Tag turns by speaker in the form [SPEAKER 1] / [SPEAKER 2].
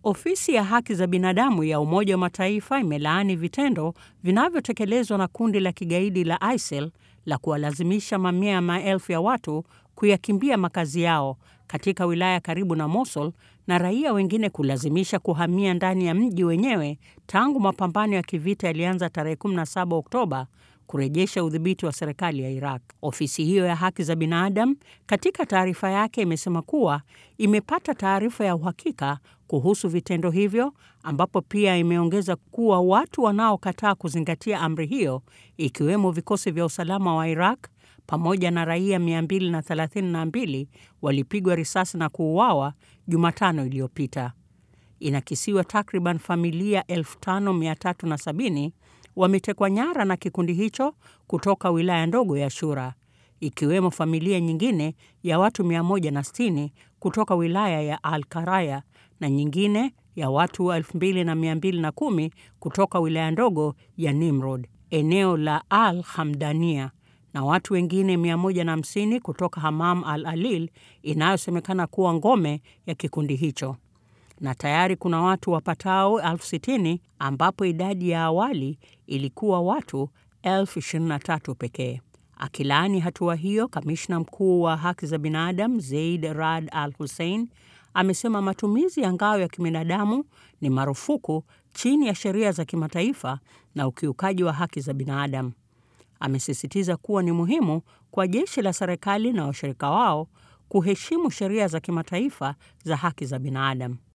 [SPEAKER 1] Ofisi ya haki za binadamu ya Umoja wa Mataifa imelaani vitendo vinavyotekelezwa na kundi la kigaidi la ISIL la kuwalazimisha mamia ya maelfu ya watu kuyakimbia makazi yao katika wilaya karibu na Mosul na raia wengine kulazimisha kuhamia ndani ya mji wenyewe tangu mapambano ya kivita yalianza tarehe 17 Oktoba kurejesha udhibiti wa serikali ya Iraq. Ofisi hiyo ya haki za binadamu katika taarifa yake imesema kuwa imepata taarifa ya uhakika kuhusu vitendo hivyo, ambapo pia imeongeza kuwa watu wanaokataa kuzingatia amri hiyo, ikiwemo vikosi vya usalama wa Iraq pamoja na raia 232 walipigwa risasi na kuuawa Jumatano iliyopita. Inakisiwa takriban familia 5370 wametekwa nyara na kikundi hicho kutoka wilaya ndogo ya Shura, ikiwemo familia nyingine ya watu 160 kutoka wilaya ya Al-Qaraya na nyingine ya watu 2210 kutoka wilaya ndogo ya Nimrod, eneo la Al Hamdania, na watu wengine 150 kutoka Hamam Al Alil inayosemekana kuwa ngome ya kikundi hicho na tayari kuna watu wapatao elfu sitini ambapo idadi ya awali ilikuwa watu elfu ishirini na tatu pekee. Akilaani hatua hiyo, kamishna mkuu wa haki za binadamu Zeid Rad Al Hussein amesema matumizi ya ngao ya kibinadamu ni marufuku chini ya sheria za kimataifa na ukiukaji wa haki za binadamu. Amesisitiza kuwa ni muhimu kwa jeshi la serikali na washirika wao kuheshimu sheria za kimataifa za haki za binadamu.